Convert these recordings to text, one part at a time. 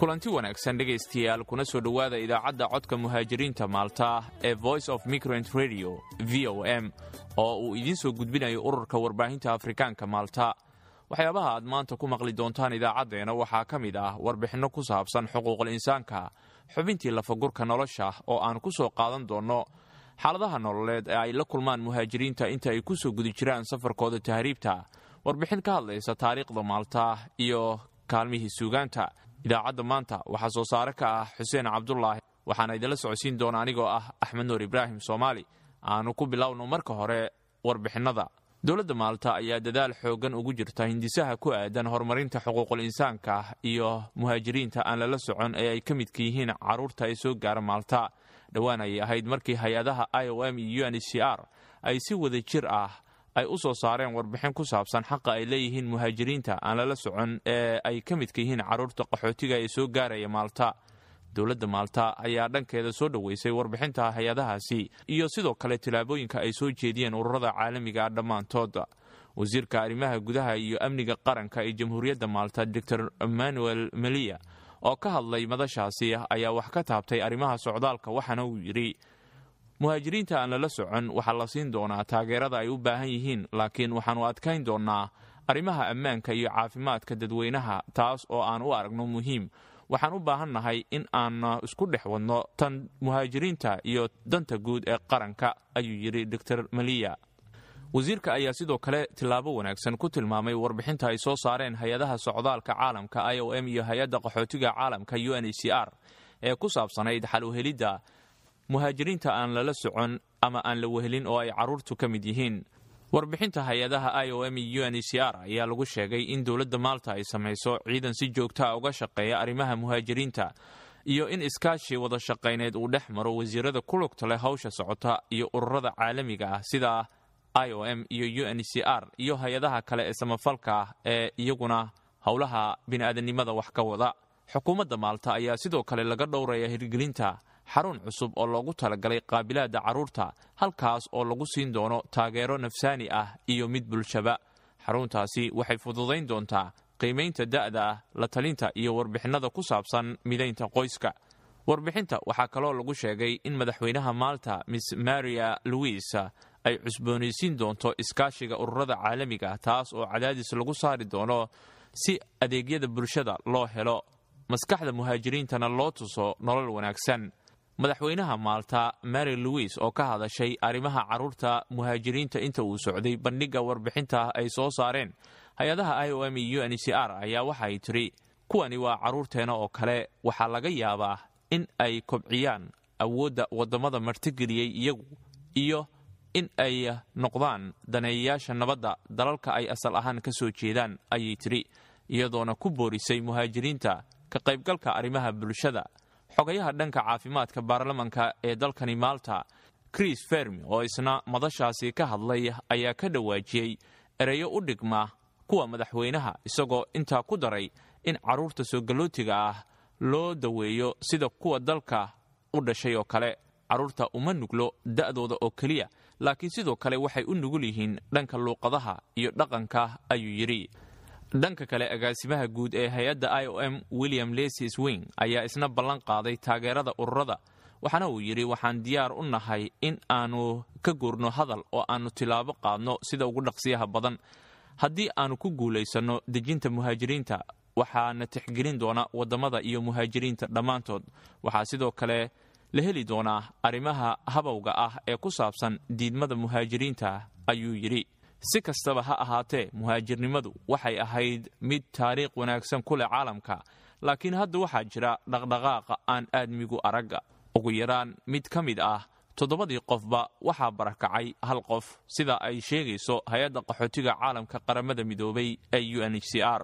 kulanti wanaagsan dhegaystayaal kuna soo dhowaada idaacadda codka muhaajiriinta maalta ee voice of migrant radio v o m oo uu idiin soo gudbinayo ururka warbaahinta afrikaanka maalta waxyaabaha aad maanta ku maqli doontaan idaacaddeena waxaa ka mid ah warbixinno ku saabsan xuquuqul insaanka xubintii lafagurka nolosha oo aan ku soo qaadan doonno xaaladaha nololeed ee ay la kulmaan muhaajiriinta inta ay ku soo gudi jiraan safarkooda tahriibta warbixin ka hadlaysa taariikhda maalta iyo kaalmihii suugaanta idaacadda maanta waxaa soo saare ka ah xuseen cabdulaahi waxaana idinla socodsiin doona anigoo ah axmed nuur ibraahim soomaali aanu ku bilowno marka hore warbixinnada dowladda maalta ayaa dadaal xooggan ugu jirta hindisaha ku aadan horumarinta xuquuqul insaanka iyo muhaajiriinta aan lala socon ee ay ka midka yihiin carruurta ee soo gaara maalta dhowaan ayay ahayd markii hay-adaha i o m iyo u n c r ay si wada jir ah ay u soo saareen warbixin ku saabsan xaqa ay leeyihiin muhaajiriinta aan lala socon ee ay ka midka yihiin carruurta qaxootiga ee soo gaaraya maalta dowladda maalta ayaa dhankeeda soo dhoweysay warbixinta hay-adahaasi iyo sidoo kale tillaabooyinka ay soo jeediyeen ururada caalamiga dhammaantood wasiirka arrimaha gudaha iyo amniga qaranka ee jamhuuriyadda maalta doctor emmanuel meliya oo ka hadlay madashaasi ayaa wax ka taabtay arrimaha socdaalka waxaana uu yidhi muhaajiriinta aan lala socon waxaa la siin doonaa taageerada ay u baahan yihiin laakiin waxaannu adkayn doonnaa arrimaha ammaanka iyo caafimaadka dadweynaha taas oo aan u aragno muhiim waxaan u baahannahay in aan isku dhex wadno tan muhaajiriinta iyo danta guud ee qaranka ayuu yidhi doctor maliya wasiirka ayaa sidoo kale tillaabo wanaagsan ku tilmaamay warbixinta ay soo saareen hay-adaha socdaalka caalamka i o m iyo hay-adda qaxootiga caalamka u n h c r ee ku saabsanayd xal uhelidda muhaajiriinta aan lala socon ama aan la wehelin oo ay carruurtu ka mid yihiin warbixinta hay-adaha i o m iyo u n h c r ayaa lagu sheegay in dowladda maalta ay samayso ciidan si joogtaa uga shaqeeya arrimaha muhaajiriinta iyo in iskaashi wada shaqayneed uu dhex maro wasiirada ku lugta leh hawsha socota iyo ururada caalamiga ah sida i o m iyo u n h c r iyo hay-adaha kale ee samafalka ah ee iyaguna howlaha bini'aadanimada wax ka wada xukuumadda maalta ayaa sidoo kale laga dhowraya hirgelinta xarun cusub oo loogu talagalay qaabilaadda carruurta halkaas oo lagu siin doono taageero nafsaani ah iyo mid bulshaba xaruntaasi waxay fududayn doontaa qiimaynta da'da ah la talinta iyo warbixinnada ku saabsan midaynta qoyska warbixinta waxaa kaloo lagu sheegay in madaxweynaha maalta miss maria louis ay cusboonaysiin doonto iskaashiga ururada caalamiga taas oo cadaadis lagu saari doono si adeegyada bulshada loo helo maskaxda muhaajiriintana loo tuso nolol wanaagsan madaxweynaha maalta mary louis oo ka hadashay arrimaha carruurta muhaajiriinta inta uu socday bandhigga warbixinta ay soo saareen hay-adaha i o m iyo u n c r ayaa waxay tidhi kuwani waa carruurteena oo kale waxaa laga yaabaa in ay kobciyaan awoodda waddamada martigeliyey iyagu iyo in ay noqdaan daneeyayaasha nabadda dalalka ay asal ahaan ka soo jeedaan ayay tidhi iyadoona ku boorisay muhaajiriinta ka qaybgalka arrimaha bulshada xogayaha dhanka caafimaadka baarlamanka ee dalkani maalta chris fermi oo isna madashaasi ka hadlay ayaa ka dhawaajiyey ereyo u dhigma kuwa madaxweynaha isagoo intaa ku daray in carruurta soogalootiga ah loo daweeyo sida kuwa dalka u dhashay oo kale carruurta uma nuglo da'dooda oo keliya laakiin sidoo kale waxay u nugul yihiin dhanka luuqadaha iyo dhaqanka ayuu yidhi dhanka kale agaasimaha guud ee hay-adda i o m william lesy swing ayaa isna ballan qaaday taageerada ururada waxaana uu yidhi waxaan diyaar u nahay in aanu ka guurno hadal oo aannu tilaabo qaadno sida ugu dhaqsiyaha badan haddii aannu ku guulaysanno dejinta muhaajiriinta waxaana tixgelin doona waddamada iyo muhaajiriinta dhammaantood waxaa sidoo kale la heli doonaa arrimaha habowga ah ee ku saabsan diidmada muhaajiriinta ayuu yidhi si kastaba ha ahaatee muhaajirnimadu waxay ahayd mid taariikh wanaagsan ku leh caalamka laakiin hadda waxaa jira dhaqdhaqaaqa aan aadmigu aragga ugu yaraan mid ka mid ah toddobadii qofba waxaa barakacay hal qof sida ay sheegayso hay-adda qaxootiga caalamka qaramada midoobay ee u n h c r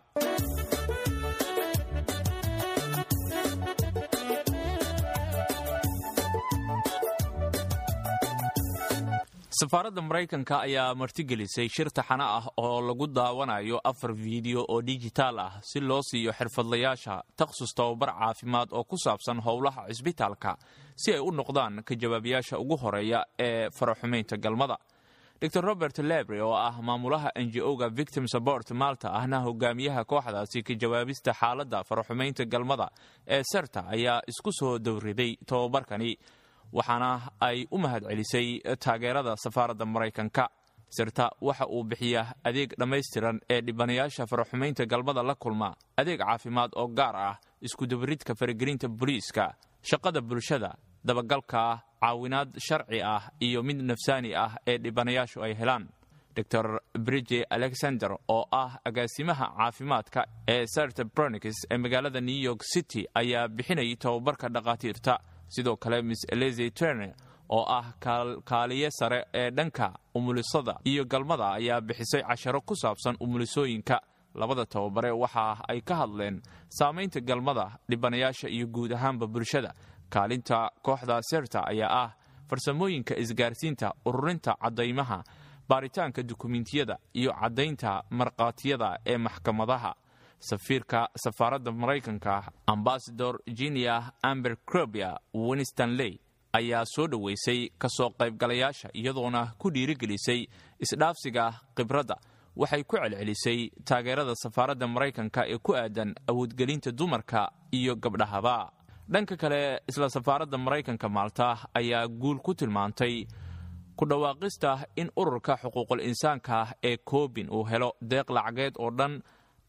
safaaradda maraykanka ayaa martigelisay shir taxano ah oo lagu daawanayo afar fiideo oo dijitaal ah si loo siiyo xirfadlayaasha takhsus tababar caafimaad oo ku saabsan howlaha cisbitaalka si ay u noqdaan ka jawaabayaasha ugu horeeya ee faraxumaynta galmada dor robert lebre oo ah maamulaha ngo-ga victim support malta ahna hogaamiyaha kooxdaasi ka jawaabista xaaladda faraxumaynta galmada ee serta ayaa isku soo dowriday tobabarkani waxaana ay u mahad celisay taageerada safaaradda maraykanka sirta waxa uu bixiyaa adeeg dhammaystiran ee dhibanayaasha faraxumaynta galmada la kulma adeeg caafimaad oo gaar ah iskudabaridka faragelinta booliiska shaqada bulshada dabagalka caawinaad sharci ah iyo mid nafsaani ah ee dhibanayaashu ay helaan dor brige alexander oo ah agaasimaha caafimaadka ee sart broniks ee magaalada new york city ayaa bixinayay tobabarka dhakhaatiirta sidoo kale miss eleze turner oo ah kaaliye sare ee dhanka umulisada iyo galmada ayaa bixisay casharo ku saabsan umulisooyinka labada tababare waxa ay ka hadleen saamaynta galmada dhibanayaasha iyo guud ahaanba bulshada kaalinta kooxda serta ayaa ah farsamooyinka isgaarsiinta ururinta caddaymaha baaritaanka dukumentiyada iyo caddaynta markhaatiyada ee maxkamadaha safiirka safaaradda maraykanka ambasador jinia amber crobia winston ley ayaa soo dhoweysay kasoo qaybgalayaasha iyadoona ku dhiirigelisay isdhaafsiga khibradda waxay ku celcelisay taageerada safaaradda maraykanka ee ku aadan awoodgelinta dumarka iyo gabdhahaba dhanka kale isla safaaradda maraykanka maalta ayaa guul ku tilmaantay ku dhawaaqista in ururka xuquuqul insaanka ee koobin uu helo deeq lacageed oo dhan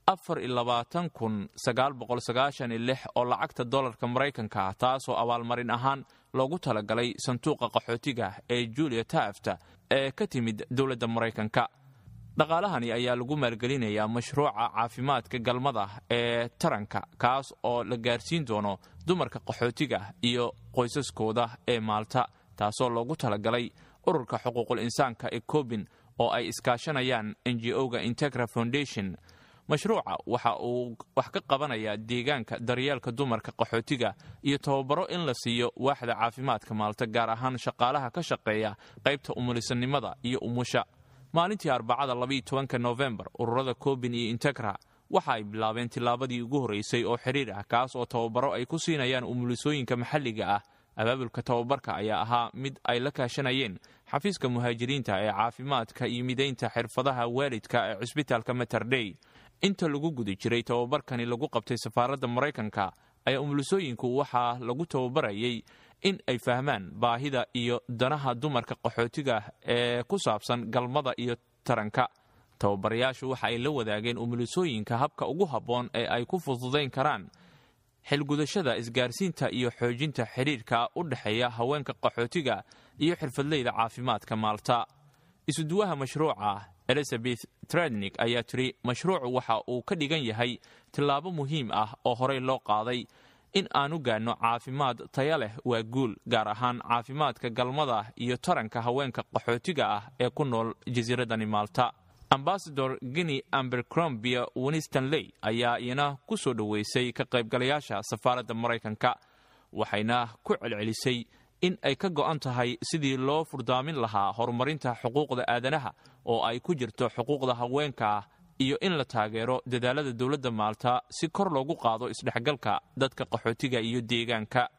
oo lacagta dolarka maraykanka taasoo abaalmarin ahaan loogu talagalay sanduuqa qaxootiga ee julia taafta ee ka timid dowladda maraykanka dhaqaalahani ayaa lagu maalgelinayaa mashruuca caafimaadka galmada ee taranka kaas oo la gaarsiin doono dumarka qaxootiga iyo qoysaskooda ee maalta taasoo loogu talagalay ururka xuquuqul insaanka ee koobin oo ay iskaashanayaan ngo-ga integra foundation mashruuca waxa uu wax ka qabanayaa deegaanka daryeelka dumarka qaxootiga iyo tababaro in la siiyo waaxda caafimaadka maalta gaar ahaan shaqaalaha ka shaqeeya qaybta umulisanimada iyo umusha maalintii arbacada labaiyo tobanka nofembar ururada koobin iyo integra waxa ay bilaabeen tillaabadii ugu horreysay oo xiriir ah kaas oo tababaro ay ku siinayaan umulisooyinka maxalliga ah abaabulka tababarka ayaa ahaa mid ay la kaashanayeen xafiiska muhaajiriinta ee caafimaadka iyo midaynta xirfadaha waalidka ee cusbitaalka materdey inta lagu guda jiray tababarkani lagu qabtay safaaradda maraykanka ayaa umulisooyinku waxaa lagu tababarayay in ay fahmaan baahida iyo danaha dumarka qaxootiga ee ku saabsan galmada iyo taranka tababarayaashu waxa ay la wadaageen umulisooyinka habka ugu habboon ee ay ku fududayn karaan xilgudashada isgaarsiinta iyo xoojinta xidhiirka u dhexeeya haweenka qaxootiga iyo xirfadleyda caafimaadka maalta isuduwaha mashruuca elizabeth trednik ayaa tiri mashruucu waxa uu ka dhigan yahay tillaabo muhiim ah oo horey loo qaaday in aanu gaadno caafimaad taya leh waa guul gaar ahaan caafimaadka galmada iyo taranka haweenka qaxootiga ah ee ku nool jasiiradani maalta ambasador guinea ambercrombia winston ley ayaa iyana ku soo dhoweysay ka qaybgalayaasha safaaradda maraykanka waxayna ku celcelisay in ay ka go'an tahay sidii loo furdaamin lahaa horumarinta xuquuqda aadanaha oo ay ku jirto xuquuqda haweenka iyo in la taageero dadaalada dowladda maalta si kor loogu qaado isdhexgalka dadka qaxootiga iyo deegaanka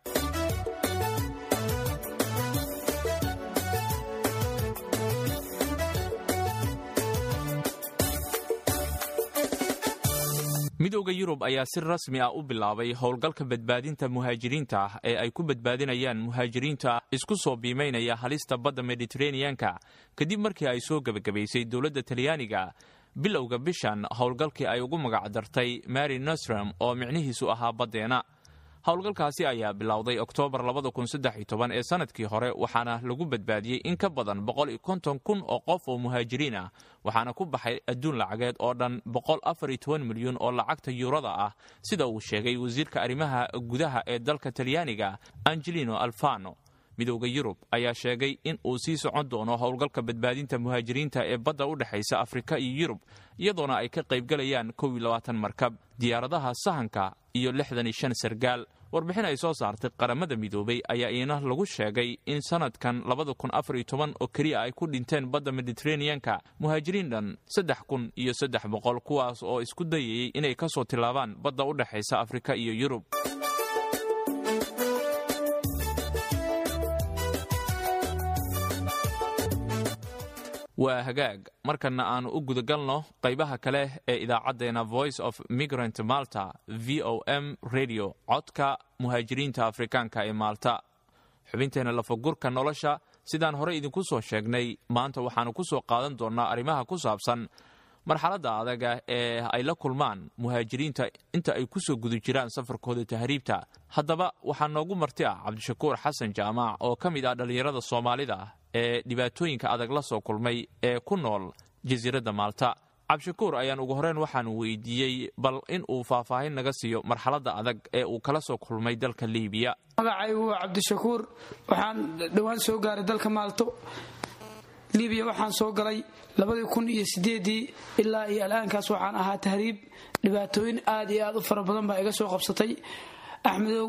midooda yurub ayaa si rasmi ah u bilaabay howlgalka badbaadinta muhaajiriinta ah ee ay ku badbaadinayaan muhaajiriinta isku soo biimaynaya halista badda mediteraneanka kadib markii ay soo gebagabaysay dowladda talyaaniga bilowga bishan howlgalkii ay ugu magacdartay mary nostrom oo micnihiisu ahaa baddeena howlgalkaasi ayaa bilowday oktoobar ee sanadkii hore waxaana lagu badbaadiyey in ka badan kun oo qof oo muhaajiriin ah waxaana ku baxay adduun lacageed oo dhan milyan oo lacagta yuurada ah sida uu sheegay wasiirka arrimaha gudaha ee dalka talyaaniga angelino alfano midooda yurub ayaa sheegay in uu sii socon doono howlgalka badbaadinta muhaajiriinta ee badda u dhexaysa afrika iyo yurub iyadoona ay ka qaybgalayaan markab diyaaradaha sahanka iyo sargaal warbixin ay soo saartay qaramada midoobay ayaa iina lagu sheegay in sanadkan oo keliya ay ku dhinteen badda mediteraneanka muhaajiriin dhan iyo kuwaas oo isku dayayay inay ka soo tilaabaan badda u dhexaysa afrika iyo yurub waa hagaag markana aanu u gudagalno qaybaha kale ee idaacaddeenna voice of migrant malta v o m radio codka muhaajiriinta afrikaanka ee maalta xubinteenna lafagurka nolosha sidaan horey idinku soo sheegnay maanta waxaannu ku soo qaadan doonnaa arrimaha ku saabsan marxaladda adaga ee ay la kulmaan muhaajiriinta inta ay ku soo guda jiraan safarkooda tahriibta haddaba waxaa noogu marti ah cabdishakuur xasan jaamac oo ka mid ah dhallinyarada soomaalida ee dhibaatooyinka adag la soo kulmay ee ku nool jasiiradda maalta cabdishakuur ayaan ugu horeyn waxaanu weydiiyey bal in uu faahfaahin naga siiyo marxaladda adag ee uu kala soo kulmay dalka liibiya magacaygu waa cabdishakuur waxaan dhowaan soo gaaray dalka maalto libiya waxaan soo galay labadii kun iyo sideedii ilaa iyo al'aankaas waxaan ahaa tahriib dhibaatooyin aad iyo aad u fara badan baa iga soo qabsatay axmedow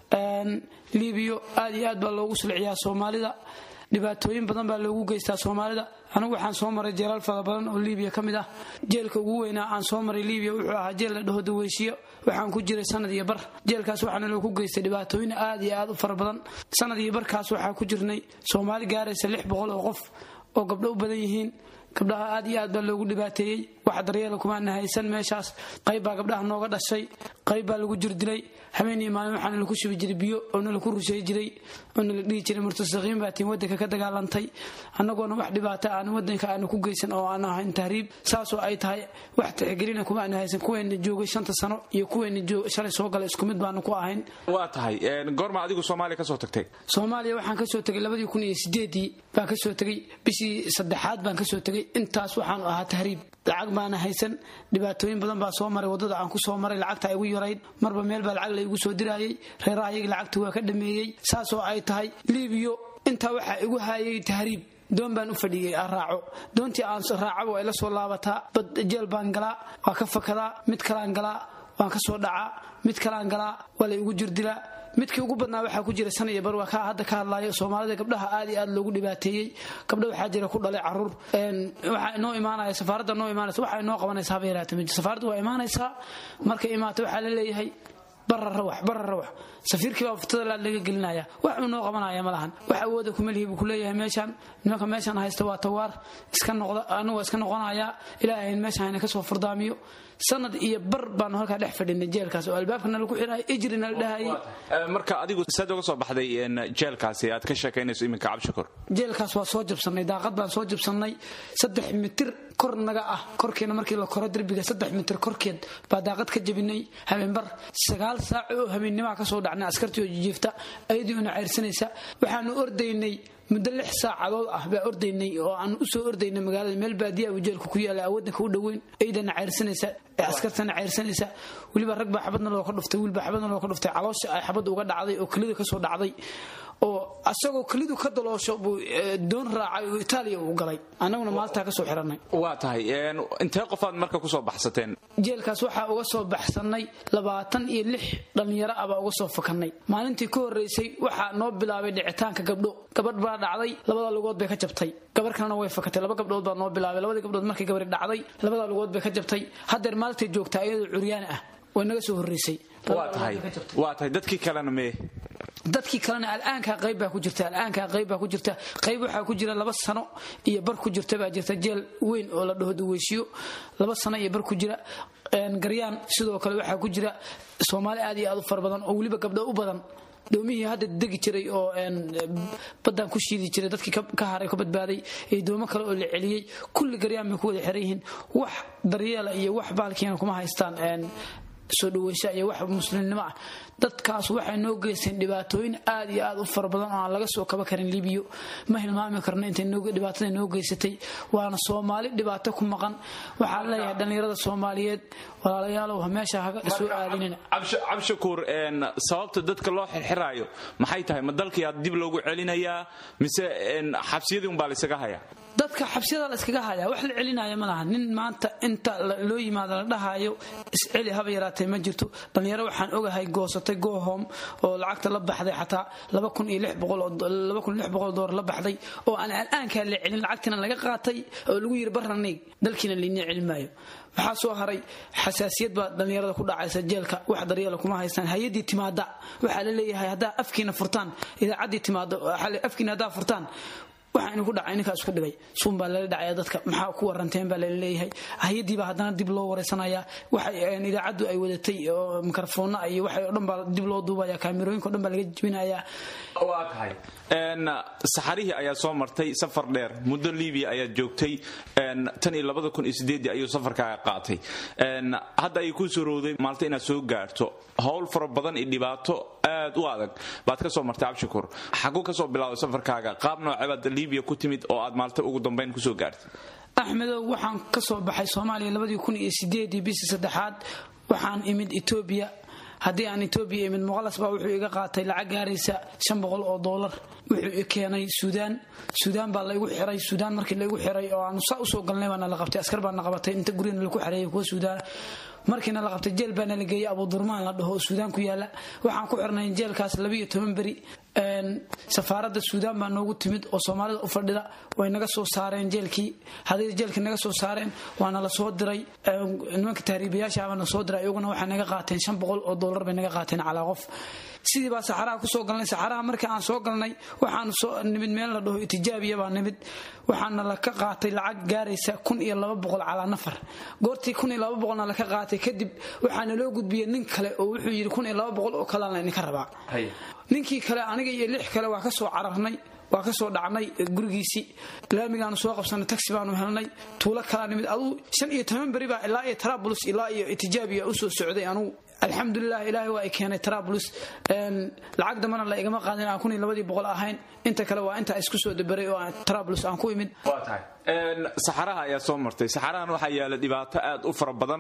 libiyo aad iyo aad baa loogu sulciyaa soomaalida dhibaatooyin badan baa loogu geystaa soomaalida anigu waxaan soo maray jeelal fara badan oo libiya ka mid ah jeelka ugu weynaa aan soo maray libiya wuxuu ahaa jeel la dhaho daweyshiyo waxaan ku jiray sanad iyo bar jeelkaas waxaana loogu geystay dhibaatooyin aad iyo aad u fara badan sanad iyo barkaas waxaa ku jirnay soomaali gaaraysa lix boqol oo qof oo gabdho u badan yihiin gabdhaha aad iyo aad baa loogu dhibaateeyey wax daryeela kumaana haysan meeshaas qayb baa gabdhaha nooga dhashay qayb baa lagu jirdilay habeenii maalin waxaana laku shubi jiray biyo oo nalaku rusheey jiray oo nala dhihi jiray murtasaqiin baa tiin wadanka ka dagaalantay annagoona wax dhibaata aan wadanka aana ku geysan oo aan ahayn tahriib saasoo ay tahay wax tixgelina kumaana haysan kuweena joogay shanta sano iyo kuweena shalay soo galay isku mid baanu ku ahayn waa tahay goorma adigu soomaaliya kasoo tagtay soomaaliya waxaan kasoo tegay labadii kun iyo sideedii baan kasoo tegay bishii saddexaad baan kasoo tegay intaas waxaanu ahaa tahriib lacag baana haysan dhibaatooyin badan baa soo maray waddada aan ku soo maray lacagta igu yarayd marba meel baa lacag laygu soo diraayay reerahayagii lacagta waa ka dhameeyey saasoo ay tahay libiyo intaa waxaa igu haayay tahriib doon baan u fadhiyey aan raaco doontii aan raacaba ay la soo laabataa bad jeel baan galaa waa ka fakadaa mid kalaan galaa waan ka soo dhacaa mid kalaan galaa waa la igu jirdilaa midkii ugu badnaa waxaa ku jira san iyo bar waa kaa hadda ka hadlaayo soomaalida gabdhaha aad iyo aad loogu dhibaateeyey gabdha waxaa jira ku dhalay caruur waxaa inoo imaanaya safaaradda noo imaanaysa waxaa inoo qabanaysa haba yaraata mid safaaradda waa imaanaysaa markay imaato waxaa la leeyahay bara rawax bara rawax safiirkii baa furtada laad laga gelinaya wax uu noo qabanaya ma lahan wax awooda kuma lihi buu kuleeyahay meeshaan nimanka meeshaan haysta waa tawaar iska noqda anigu waa iska noqonayaa ilaahayn meeshaan hayna kasoo furdaamiyo sanad iyo bar baanu halkaa dhex fadhinay jeelkaas oo albaabkana lagu xirahay ijrina la dhahayay marka adigu saad uga soo baxday jeelkaasi aad ka sheekaynayso iminka cabshakur jeelkaas waa soo jabsannay daaqad baan soo jabsannay saddex mitir kor naga ah korkeena markii la koro derbiga saddex mitir korkeed baa daaqad ka jabinay habeenbar sagaal saac oo habeennimaa kasoo dhacnay askartii oo jijiifta ayadii una ceyrsanaysa waxaanu ordaynay muddo lix saacadood ah baa ordaynay oo aan usoo ordaynay magaalada meel baadiya uu jeelka ku yaala awadanka u dhoweyn ciidana ceyrsanaysa askartana ceyrsanaysa weliba rag baa xabadna looga dhuftay wiilbaa xabadna looga dhuftay caloosha ay xabadda uga dhacday oo kelida kasoo dhacday oo asagoo kelidu ka daloosho buu doon raacay oo itaaliya uu galay annaguna maaltaa kasoo xiranay waa tahay intee qofaad marka kusoo baxsateen jeelkaas waxaa uga soo baxsanay labaatan iyo lix dhallinyaro ah baa uga soo fakannay maalintii ka horraysay waxaa noo bilaabay dhicitaanka gabdho gabadh baa dhacday labada lugood bay ka jabtay gabar kalena way fakatay laba gabdhood baa noo bilaabay labadii gabdhood markay gabari dhacday labada lugood bay ka jabtay haddeer maalintay joogtaa iyadoo curyaani ah way naga soo horraysay waa tahay dadkii kalena mee dadkii kalena al'aankaa qayb baa ku jirta al'aankaa qayb baa ku jirta qayb waxaa ku jira laba sano iyo bar ku jirta baa jirta jeel weyn oo la dhaho daweyshiyo laba sano iyo bar ku jira garyaan sidoo kale waxaa ku jira soomaali aad iyo aad u fara badan oo weliba gabdho u badan doomihii hadda degi jiray oo baddaan ku shiidi jiray dadkii ka haray ka badbaaday iyo doomo kale oo la celiyey kulli garyaan bay ku wada xiran yihiin wax daryeela iyo wax baalkiina kuma haystaan soo dhaweysa iyo wax muslimnimo ah dadkaas waxay noo geysteen dhibaatooyin aad iyo aad u fara badan oo aan laga soo kaba karin libiyo ma hilmaami karno intay dhibaatada noo geysatay waana soomaali dhibaato ku maqan waxaan leeyahay dhallinyarada soomaaliyeed walaalayaalow meesha haga soo aadinina cabshakuur sababta dadka loo xirxiraayo maxay tahay ma dalkii aad dib loogu celinayaa mise xabsiyadii unbaa laysaga hayaa dadka xabsiyada la iskaga hayaa wax la celinaya ma laha nin maanta inta loo yimaado la dhahayo isceli haba yaraatee ma jirto dhallinyaro waxaan ogahay goosatay gohom oo lacagta la baxday xataa dolar la baxday oo aan al'aankaa la celin lacagtiina laga qaatay oo lagu yiri barraniig dalkiina laynii celin maayo waxaa soo haray xasaasiyad baa dhallinyarada ku dhacaysa jeelka wax daryeela kuma haystaan hay-adii timaada waxaa la leeyahay haddaa afkiina furtaan idaacaddii timaado afkiina haddaa furtaan waxa inu ku dhacay ninkaas ku dhigay suun baa lala dhacaya dadka maxaa ku waranteen baa lala leeyahay hay-adii baa haddana dib loo wareysanaya waxay idaacaddu ay wadatay oo mikrofoona iyo waxay o dhan baa dib loo duubaya kaamirooyinka o dhan baa laga jebinaya waa tahay saxarihii ayaa soo martay safar dheer muddo libiya ayaad joogtay tan iyo labada kun iyo sideedii ayuu safarkaaga qaatay hadda ayay kuu surowday maalta inaad soo gaarto howl fara badan iyo dhibaato aad u adag baad ka soo martay cabshakuur xaguu ka soo bilowday safarkaaga qaab noocebaad libiya ku timid oo aad maalta ugu dambayn kusoo gaartay axmedow waxaan ka soo baxay soomaaliya labadii kun iyo sideedii bishii saddexaad waxaan imid etoobiya haddii aan etoobiya imid muqalas baa wuxuu iga qaatay lacag gaaraysa shan boqol oo doolar wuxuu i keenay suudaan suudaan baa laygu xiray suudaan markii laygu xiray oo aanu saa usoo galnay baana la qabtay askar baana qabatay inta gurigana laku xareeyay kuwa suudaana markiina la qabtay jeel baana la geeyey abudurmaan la dhaho oo suudaan ku yaala waxaan ku xirnay jeelkaas labiiyo toban beri safaaradda suudaan baa noogu timid oo soomaalida u fadhida way naga soo saareen jeelkii haday jeelkii naga soo saareen waana la soo diray nimanka tahriibayaasha baa na soo diray iyaguna waxay naga qaateen shan boqol oo doolar bay naga qaateen calaa qof sidii baa saxaraha kusoo galnay saxaraha markii aan soo galnay waxaan soo nimid meel la dhaho itijaabiya baa nimid waxaana laka qaatay lacag gaaraysa kun iyo laba boqol calaa nafar goortii kun iyo laba boqolna laka qaatay kadib waxaana loo gudbiyey nin kale oo wuxuu yidhi kun iyo laba boqol oo kalena idinka rabaa ninkii kale aniga iyo lix kale waa ka soo cararnay waa ka soo dhacnay gurigiisii laamigaanu soo qabsanay taxi baanu helnay tuulo kalaa nimid aduu shan iyo toban beri baa ilaa iyo tarabulus ilaa iyo itijaabiya usoo socday anugu alxamdulilah ilaahay waa ay keenay tarabulus lacag dambana la igama qaadin aan kun iyo labadii boqol ahayn inta kale waa intaa isku soo dabaray oo tarabulus aan ku imid waa tahay saxaraha ayaa soo martay saxarahan waxaa yaala dhibaato aad u fara badan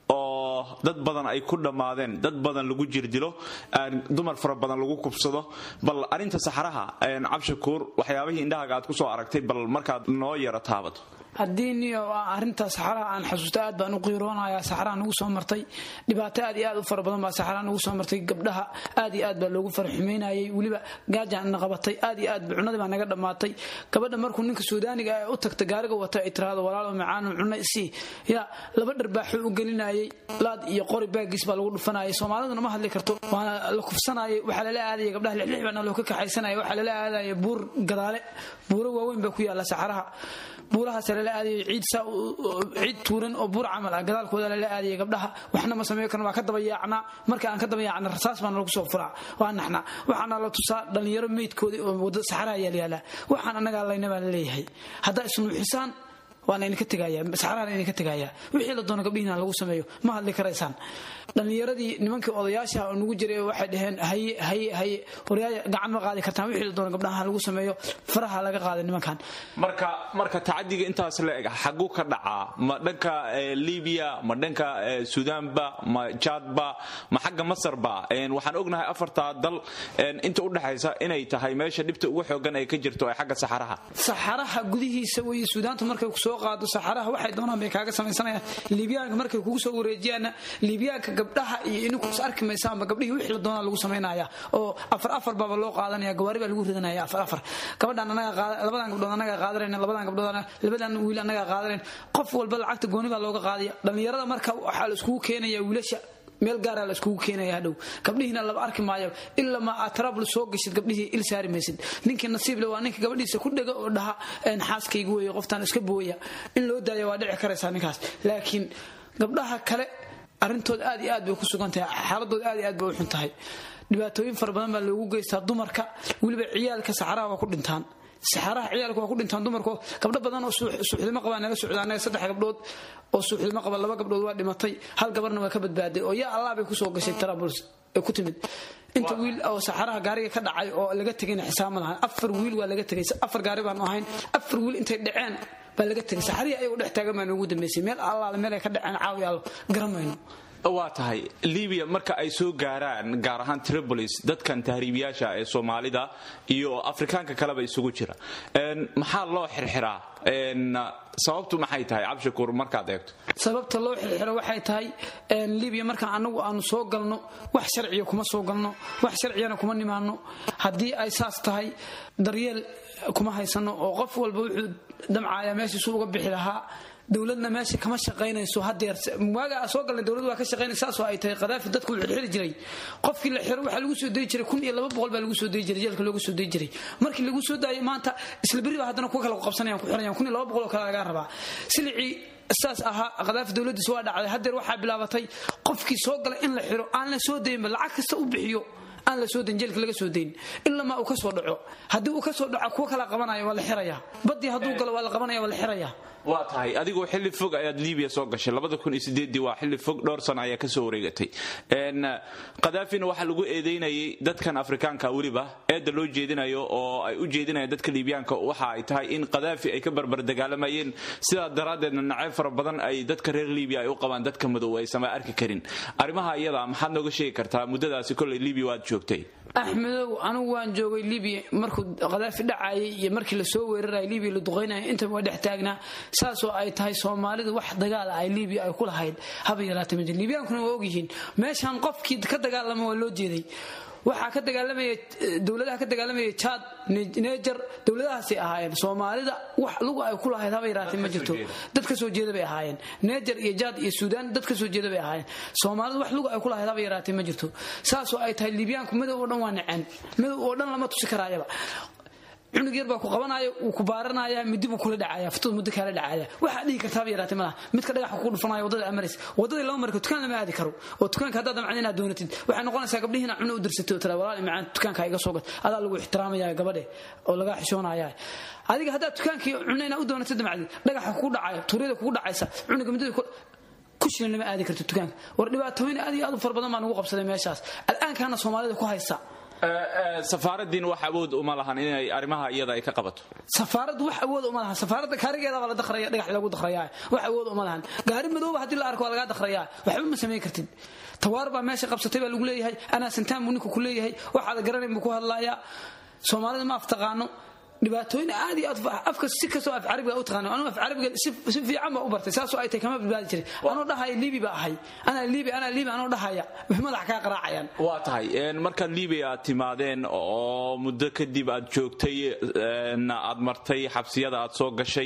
oo dad badan ay ku dhammaadeen dad badan lagu jirdilo dumar fara badan lagu kubsado bal arinta saxaraha cabshakuur waxyaabihii indhahaaga aad ku soo aragtay bal markaad noo yaro taabato haddii niyo arinta saxaraha aan xasuusta aad baan u qiiroonaya saxaraha nagu soo martay dhibaato aad iyo aad u fara badan baa saxaraha nagu soo martay gabdhaha aad iyo aad baa loogu farxumaynayay weliba gaajaan na qabatay aad iyo aad cunadii baa naga dhammaatay gabadha markuu ninka suudaaniga ee u tagta gaariga wata ay tiraahdo walaalo macaano cunno isii ya laba dharbaaxuu u gelinayay laad iyo qori baagiis baa lagu dhufanayay soomaaliduna ma hadli karto waana la kufsanayay waxaa lala aadaya gabdhaha lixlix baana loo ka kaxaysanaya waxaa lala aadaya buur gadaale buuro waaweyn baa ku yaala saxaraha buurahaas lala aadayay ciid saa ciid tuuran oo buur camal ah gadaalkooda lala aadayay gabdhaha waxna ma sameeyo karna waa ka daba yaacnaa marka aan ka daba yaacna rasaas baana lagu soo furaa waa naxnaa waxaana la tusaa dhallinyaro meydkoodii oo wadda saxaraha yaal yaalaa waxaan annagaa layna baa la leeyahay haddaa isnuuxisaan waana idinka tegaya saxaraana idinka tegaya wixii la doono gabdhihiina lagu sameeyo ma hadli karaysaan dhallinyaradii nimankii odayaasha oo nagu jiray waxay dhaheen haye haye haye waryaaya gacan ma qaadi kartaan wixii la doono gabdhaha lagu sameeyo faraha laga qaaday nimankan marka marka tacadiga intaas la eg xaguu ka dhacaa ma dhanka libiya ma dhanka suudaanba ma jaadba ma xagga masarba waxaan ognahay afartaa dal inta udhexaysa inay tahay meesha dhibta ugu xoogan ay ka jirto ee xagga saxaraha saxaraha gudihiisa wey suudaantu markay kusoo qaado saxaraha waxay doonaan bay kaaga samaysanayaan liibyaanka markay kugu soo wareejiyaanna liibyaanka gabdhaha iyo ininku is arki maysaanba gabdhihii wixii la doonaa lagu samaynaya oo afar afar baaba loo qaadanaya gawaari baa lagu ridanaya afar afar gabadhan anaga labadan gabdhood anaga qaadanayna labadan gabdhood labadan wiil anaga qaadanayn qof walba lacagta gooni baa looga qaadaya dhallinyarada marka waxaa la iskugu keenaya wiilasha meel gaaraa la iskugu keenaya hadhow gabdhihiina laba arki maayo ilaa ma aad trabl soo gashid gabdhihii il saari maysid ninkii nasiible waa ninka gabadhiisa ku dhega oo dhaha xaaskayga weeye qoftaan iska booya in loo daaya waa dhici karaysaa ninkaas laakiin gabdhaha kale arrintooda aad iyo aad bay ku sugan tahay xaaladooda aad iyo aad bay u xun tahay dhibaatooyin fara badan baa loogu geystaa dumarka weliba ciyaalka saxaraha waa ku dhintaan saxaraha ciyaalka waa ku dhintaan dumarko gabdho badan oo suuxdimo qabaa naga socda anaga saddex gabdhood oo suuxdimo qaba laba gabdhood waa dhimatay hal gabarna waa ka badbaaday oo yaa allah bay kusoo gashay tarabuls ee ku timid inta wiil oo saxaraha gaariga ka dhacay oo laga tegayna xisaab ma lahan afar wiil waa laga tegay afar gaari baanu ahayn afar wiil intay dhaceen baa laga tegay saxarihii ayagu dhex taagan baa noogu dambeysay meel allaale meel ay ka dhaceen caawi allo garamayno waa tahay libiya marka ay soo gaaraan gaar ahaan tripolis dadkan tahriibiyaasha ee soomaalida iyo afrikaanka kaleba isugu jira maxaa loo xirxiraa sababtu maxay tahay cabshakuur markaad eegto sababta loo xirxiro waxay tahay libiya markaan anagu aanu soo galno wax sharciya kuma soo galno wax sharciyana kuma nimaano haddii ay saas tahay daryeel kuma haysano oo qof walba wuxuu damcaaya meeshiisu uga bixi lahaa dowladna meesha kama shaqaynayso hadeer waaga soo galnay dowlad waa ka shaqaynaysa saasoo ay tahay qadaafi dadku wuxuu xiri jiray qofkii la xiro waxaa lagu soo dayi jiray kun iyo laba boqol baa lagu soo dayi jiray jeelka loogu soo dayi jiray markii lagu soo daayay maanta isla beri baa haddana kuwa kale qabsanayaan ku xirayaan kun iyo laba boqol oo kale lagaa rabaa silicii saas ahaa qadaafi dowladiisa waa dhacday hadeer waxaa bilaabatay qofkii soo gala in la xiro aan la soo dayinba lacag kasta u bixiyo aan la soo dayn jeelka laga soo dayn ilamaa uu ka soo dhaco haddii uu ka soo dhaco kuwa kala qabanaya waa la xirayaa badii hadduu galo waa la qabanaya waa la xirayaa waa tahay adigoo xilli fog ayaad libiya soo gashay waa xilli fog dhowr sano ayaa kasoo wareegatay qadaafina waxaa lagu eedeynayay dadkan afrikaanka weliba eedda loo jeedinayo oo ay u jeedinayaan dadka liibyaanka waxa ay tahay in qadaafi ay ka barbar dagaalamayeen sidaa daraaddeedna nacayb fara badan ay dadka reer libiya ay u qabaan dadka madow aysan arki karin arrimaha iyada maxaad nooga sheegi kartaa muddadaasi koley libiya waad joogtay axmedow anigu waan joogay libiya markuu qadaafi dhacayay iyo markii lasoo weeraraya libiya la duqaynaya intaba waa dhex taagnaa saasoo ay tahay soomaalidu wax dagaala ay libiya ay ku lahayd haba yaraatay ma jir libyaankuna waa ogyihiin meeshaan qofkii ka dagaalama waa loo jeeday waxaa ka dagaalamaya dowladaha ka dagaalamaya jaad neejar dowladahaasay ahaayeen soomaalida wax lugu ay ku lahayd haba yaraatay ma jirto dad ka soo jeeda bay ahaayeen neejar iyo jaad iyo suudaan dad ka soo jeeda bay ahaayeen soomaalida wax lugu ay ku lahayd haba yaraatay ma jirto saasoo ay tahay libyaanku madow oo dhan waa naceen madow oo dhan lama tusi karaayaba cunug yar baa ku qabanaya wuu ku baaranaya midi buu kula dhacaya futada muddo kaala dhacaya waxaa dhihi kartaaba yaraatay malaha midka dhagaxa ku dhufanaya wadada amaris wadadii lama marka dukaan lama aadi karo oo dukaanka haddaad damcad inaad doonatid waxay noqonaysaa gabdhihi inaad cuno u dirsatay oo tira walaal macaan dukaanka iga soo gat adaa lagu ixtiraamaya gabadhe oo lagaa xishoonaya adiga haddaad dukaankii cuno inaad u doonatid damcadid dhagaxa kugu dhacaya tuuryada kugu dhacaysa cunuga midada kushina lama aadi karto dukaanka war dhibaatooyin aad iyo aad u fara badan baa nagu qabsaday meeshaas al'aankaana soomaalida ku haysa safaaradiin wax awood uma lahan inay arrimaha iyada ay ka qabato safaaraddu wax awood uma lahan safaaradda gaarigeedabaa la dakhraya dhagax lagu dakhrayaa wax awood uma lahan gaari madooba haddii la arko waa lagaa dakhrayaa waxba ma samayn kartid tawaar baa meesha qabsatay baa lagu leeyahay anaa santaan buu ninku ku leeyahay waxaada garanayn buu ku hadlayaa soomaalida ma aftaqaano dhibaatooyin aad iyo aad afka si kastoo af carabiga u taqaano anuu af carabiga si fiican baa u bartay saasoo ay tahay kama badbaadi jiray anuu dhahaya libi baa ahay anaa libi anaa libi anuu dhahaya madax kaa qaraacayaan waa tahay markaad libiya aad timaadeen oo muddo kadib aad joogtay aad martay xabsiyada aad soo gashay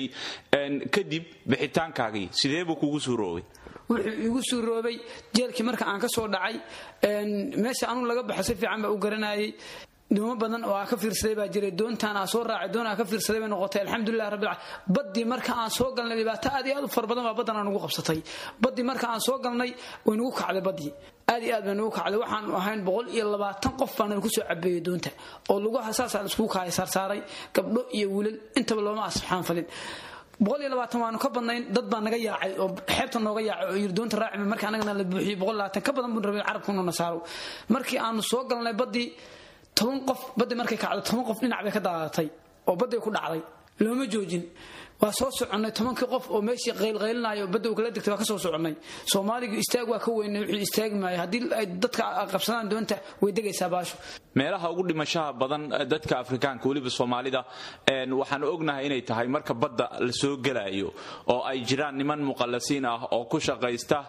kadib bixitaankaagii sidee buu kugu suuroobay wuxuu igu suuroobay jeelkii marka aan ka soo dhacay meesha anuu laga baxo si fiican baa u garanayay dhimo badan oo aa ka fiirsaday baa jiray doontaan aa soo raacay doon aa ka fiirsaday bay noqotay alxamdulilah rabbil caalamiin baddii marka aan soo galnay dhibaato aad iyo aad u fara badan baa baddan aan ugu qabsatay baddii marka aan soo galnay way nagu kacday baddii aad iyo aad bay nagu kacday waxaanu ahayn boqol iyo labaatan qof baa nala ku soo cabeeyey doonta oo lugaha saasaa la iskugu kaaya saarsaaray gabdho iyo wiilal intaba looma asxaan falin boqol iyo labaatan waanu ka badnayn dad baa naga yaacay oo xeebta nooga yaacay oo yiri doonta raaci marka annagana la buuxiyey boqol labaatan ka badan buu rabay carabkuna nasaaro markii aanu soo galnay baddii toban qof baddi markay kacdo toban qof dhinac bay ka daadatay oo badday ku dhacday looma joojin waa soo soconnay tobankii qof oo meeshii qaylqaylinayo badda kala degtay waa ka soo soconnay soomaaligu istaag waa ka weynay wixii istaagi maayo haddii ay dadka qabsadaan doonta way degaysaa baasho meelaha ugu dhimashaha badan dadka afrikaanka weliba soomaalida waxaan ognahay inay tahay marka badda la soo gelayo oo ay jiraan niman muqallasiin ah oo ku shaqaysta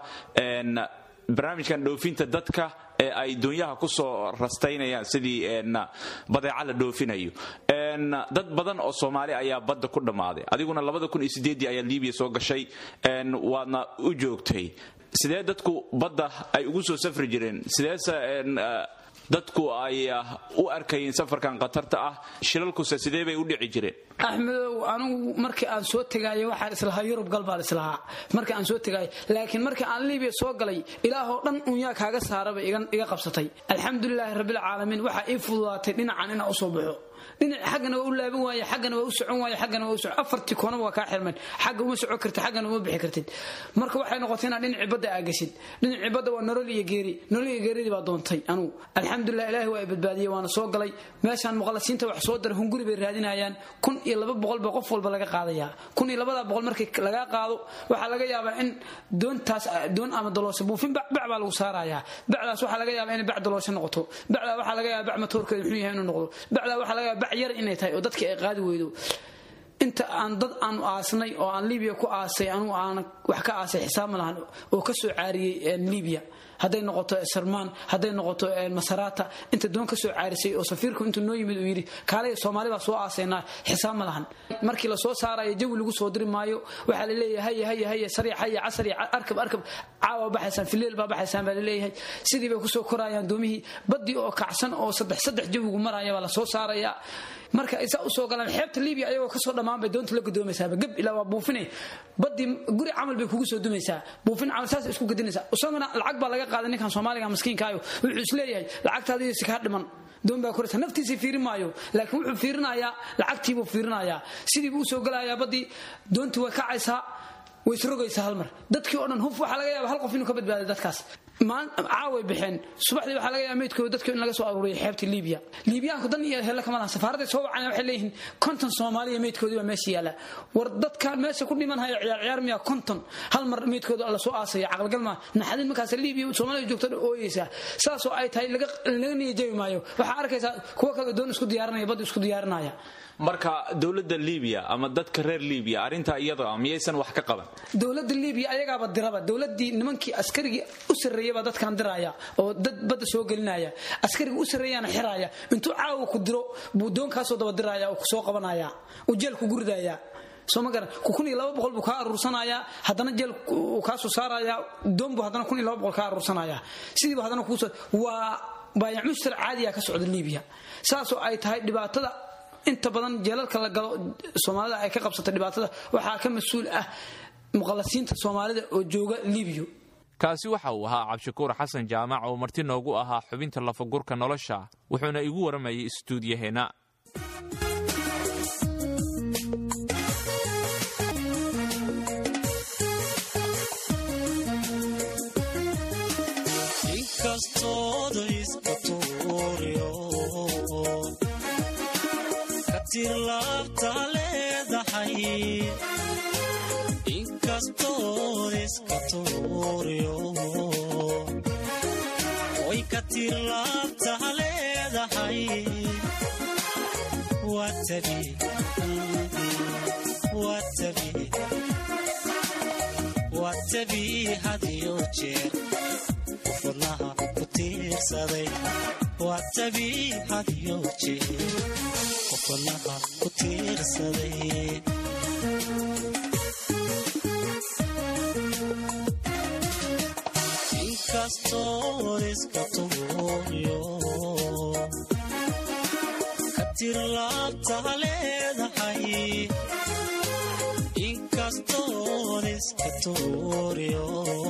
barnaamijkan dhoofinta dadka ee ay doonyaha kusoo rastaynayaan sidii badeeca la dhoofinayo dad badan oo soomaali ayaa badda ku dhammaaday adiguna ayaa libiya soo gashay waadna u joogtay sidee dadku badda ay ugu soo safri jireen sideese dadku ay u arkayeen safarkan khatarta ah shilalkuse sidee bay u dhici jireen axmedow anigu markii aan soo tegaayo waxaan islahaa yurub gal baan islahaa markii aan soo tegaayo laakiin markii aan libiya soo galay ilaahoo dhan unyaa kaaga saaraba iga qabsatay alxamdulilaahi rabbilcaalamiin waxaa ii fududaatay dhinacan inaan usoo baxo dhinac xaggana waa u laaban waaye xaggana waa u socon waaye xaggana waa u socon afartii koonaba waa kaa xirmeen xagga uma socon kartid xaggana uma bixi kartid marka waxay noqotay inaad dhinacii badda aa gashid dhinacii badda waa nolol iyo geeri nolol iyo geeridii baa doontay anugu alxamdulilah ilaahi waa i badbaadiyey waana soo galay meeshaan muqallasiinta wax soo dara hunguri bay raadinayaan kun iyo laba boqol ba qof walba laga qaadayaa kun iyo labada boqol markii lagaa qaado waxaa laga yaabaa in doontaas doon ama daloosha buufin bac baa lagu saarayaa bacdaas waxaa laga yaabaa inay bac daloosho noqoto bacdaa waxaa laga yaabaa bac matoorkeeda muxuu yahay inuu noqdo bacdaa waxaa laga yaabaa bac yar inay tahay oo dadkii ay qaadi weydo inta aan dad aanu aasnay oo aan libiya ku aasay anugu aan wax ka aasay xisaab ma lahan oo ka soo caariyey libiya hadday noqoto sarmaan hadday noqoto masarata inta doon ka soo caarisay oo safiirku intuu noo yimid uu yidhi kaalay soomaali baa soo aasaynaa xisaab ma lahan markii lasoo saarayo jawi lagu soo diri maayo waxaa la leeyahay haya haya haya sariic haya casari arkab arkab caawa baxaysaan fileel baa baxaysaan baa la leeyahay sidii bay kusoo korayaan doomihii baddii oo kacsan oo saddex saddex jawigu maraya baa lasoo saarayaa marka isaa usoo galaan xeebta libiya ayagoo kasoo dhammaan bay doonta la gudoomaysaaba gab ilaa waa buufine badii guri camal bay kugu soo dumaysaa buufin camal saas isku gadinaysaa isaguna lacag baa laga qaaday ninkan soomaaliga maskiinkaayo wuxuu isleeyahay lacagtaadiyo si kaa dhiman doon baa koraysa naftiisii fiirin maayo laakiin wuxuu fiirinayaa lacagtiibuu fiirinayaa sidiibuu usoo galayaa baddii doontii way kacaysaa way isrogaysaa hal mar dadkii oo dhan huf waxaa laga yaaba hal qof inuu ka badbaaday dadkaas caaway baxeen subaxdii waxaa laga yaaba meydkooda dadkii in laga soo aruuriyay xeebta liibiya liibiyaanku dan iyo helle kama lahan safaaraday soo wacayaan waxay leeyihiin konton soomaaliya meydkoodii baa meesha yaala war dadkan meesha ku dhiman haya ciyaar ciyaar miyaa konton hal mar meydkooda la soo aasaya caqligal maa naxadin markaas liibiya soomaaliya joogta ooyeysaa saasoo ay tahay laga niyajabi maayo waxaa arkaysaa kuwa kale doon isku diyaarinaya bad isku diyaarinaya marka dowladda libiya ama dadka reer libiya arrintaa iyada miyaysan wax ka qaban dowladda libiya ayagaaba diraba dowladii nimankii askarigii u sarreeyabaa dadkan diraya oo dad badda soo gelinaya askariga u sarreeyaana xiraya intuu caawa ku diro buu doonkaasoo daba diraya oo kusoo qabanaya uu jeel kugu ridaya soo ma garan kun iyo laba boqol buu kaa aruursanayaa haddana jeel uu kaasoo saarayaa doon buu haddana kun iyo laba boqol kaa aruursanayaa sidiiba haddana kuusoo waa baayac mushtar caadiya ka socda libiya saasoo ay tahay dhibaatada inta badan jeelalka la galo soomaalida ay ka qabsata dhibaatada waxaa ka mas-uul ah muqallasiinta soomaalida oo jooga libiya kaasi waxa uu ahaa cabdishakuur xasan jaamac oo marti noogu ahaa xubinta lafagurka nolosha wuxuuna igu waramayay istuudiyaheenna inkastood iska tuuriyo way ka tirlaabtaa leedahay waa tabii hadiyo jeer qof wadnaha ku tiirsaday waa tabii hadiyo jeer qof wadnaha ku tiirsaday inkastood iska tuuriyo ka tirlaabtaa leedahay inkastood iska tuuriyo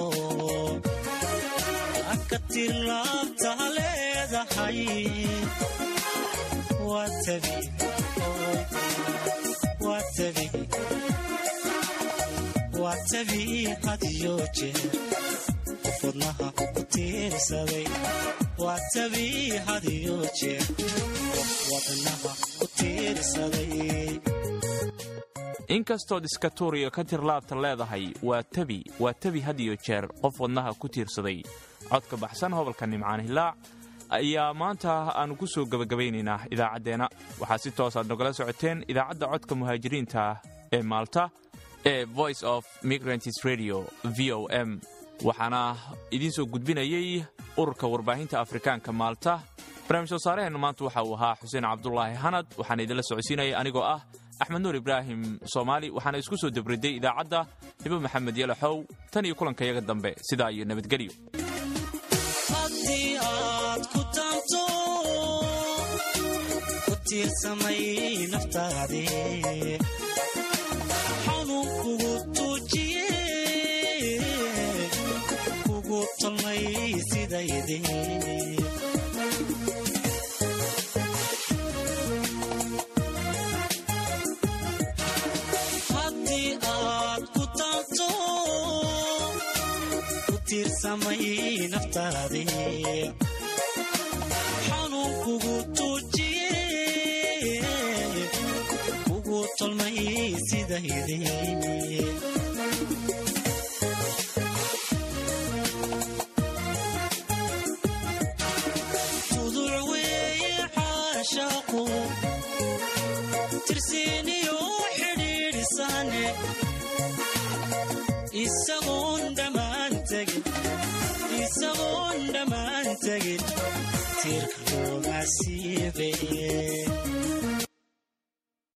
ka tirlaabtaa leedahay waa tabi waa tabi waa tabii hadiyo jeer qof wadnaha ku tiirsaday waa tabii hadiyo jeer qof wadnaha ku tiirsaday inkastood iska tuuriyo ka tirlaabta leedahay waa tabi waa tabi hadiyo jeer qof wadnaha ku tiirsaday codka baxsan hobolka nimcaan hilaac ayaa maanta aannu ku soo gebagabaynaynaa idaacaddeenna waxaa si toosaad nogala socoteen idaacadda codka muhaajiriinta ee maalta ee voice of migrants radio v o m waxaana idiin soo gudbinayey ururka warbaahinta afrikaanka maalta barnaamij soo saaraheennu maanta waxa uu ahaa xuseen cabdulaahi hanad waxaana idinla socodsiinaya anigoo ah axmed nuur ibraahim soomaali waxaana isku soo debriday idaacadda hibo maxamed yalaxow tan iyo kulankayaga dambe sidaa iyo nabadgelyo haddii aad ku taanto ku tiirsamay naftaadii xanuun kugu tuujiye kugu tolmay sidaydii haddii aad ku taanto ku tiirsamay naftaadii xanuun kugu tuujiye kugu tolmay sidaydii tuduc weeye caashaaqu tirsiiniyo xidhi isagoon dhammaan tegin isagoon dhammaan tegin tiirka looga siibe